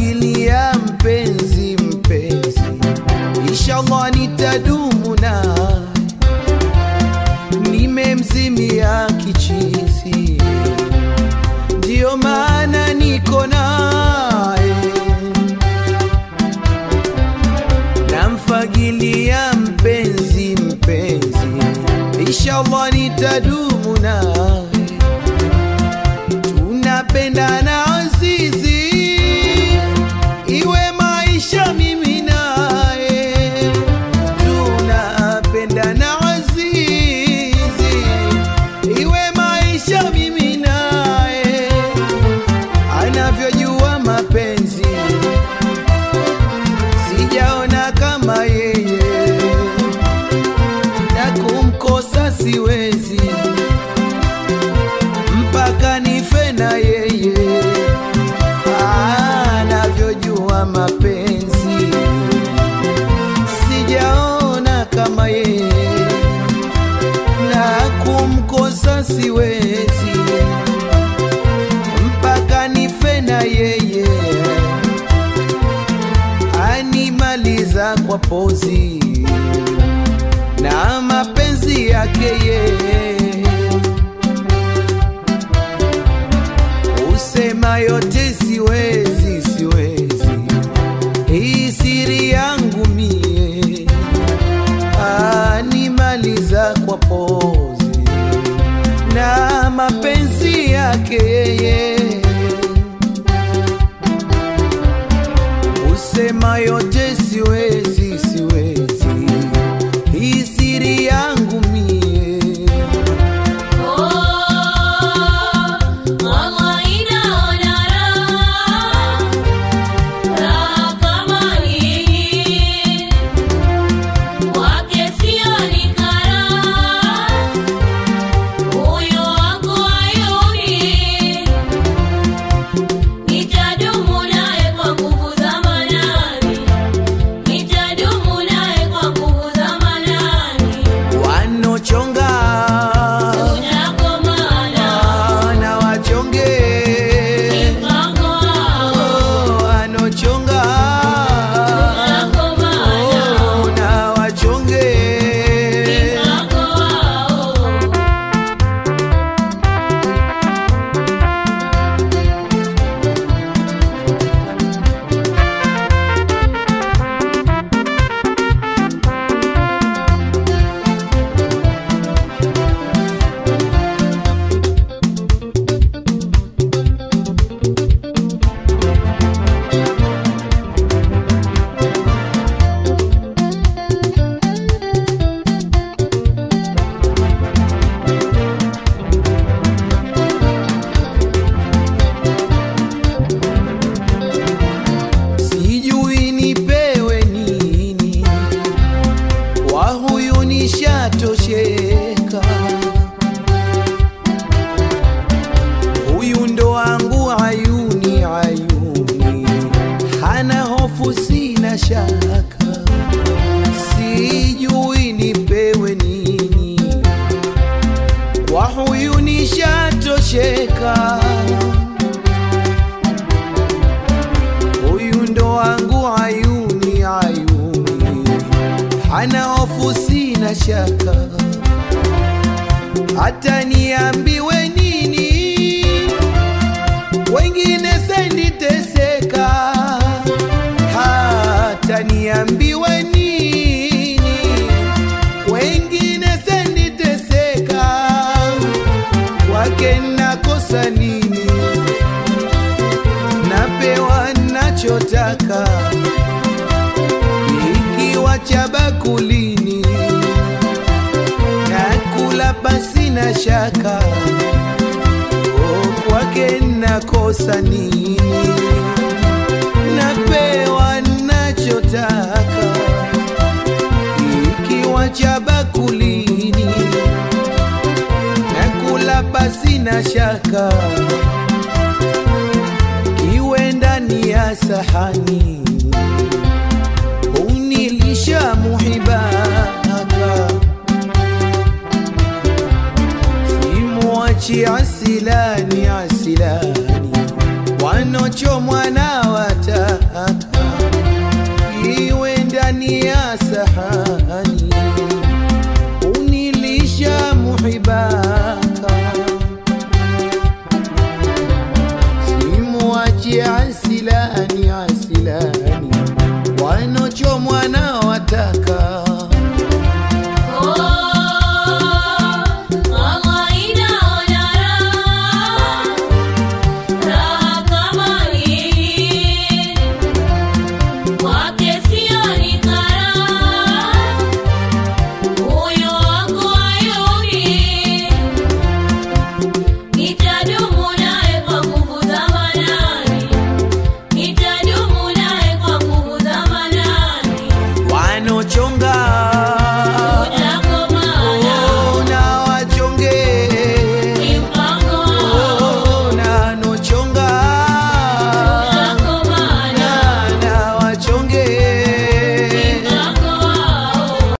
namfagilia mpenzi mpenzi, inshallah nitadumu naye, nimemzimia kichizi, ndiyo maana niko naye, namfagilia mpenzi mpenzi, inshallah nitadumu naye tunapendana azizi, iwe maisha mimi naye, tunapendana azizi, iwe maisha mimi naye, anavyojua mapenzi sijaona kama yeye, na kumkosa siwezi mpaka nife na yeye, anavyojua mapenzi sijaona kama yeye, na kumkosa siwezi mpaka nife na yeye, animaliza kwa pozi na mapenzi yake yeye usema yote siwezi, siwezi, hii siri yangu mie, animaliza kwa pozi na mapenzi yake yeye, usema yote siwezi, siwezi, hii siri yangu mie Mama inaona raha, raha kama nini, wake sioni karaha, moyo wangu hayuni, nitadumu naye kwa nguvu za manani, nitadumu naye kwa nguvu za manani, wanochonga tutakomana na wachonge mpango wao. Oh, anochonga Oh, na wachonge sijui nipewe nini, kwa huyu nishatosheka. Huyu ndo wangu ayuni, ayuni, hana hofu, sina shaka. Sijui nipewe nini, kwa huyu nishatosheka. huyu ndo wangu ayuni ayuni, hana hofu, sina shaka, hata niambiwe nini, wengine senditeseka, hata niambiwe nini, wengine senditeseka, kwake nakosa nini? napewa nachotaka, ikiwa cha bakulini, nakula pasi na shaka, o kwake nakosa nini? Napewa nachotaka, ikiwa cha bakulini, nakula pasi na shaka kiwe ndani ya sahani unilisha muhibaka simwachi asilani asilani wanochomwa na wata ya sahani unilisha muhibaka simuachi asilani asilani wanochomwa na wataka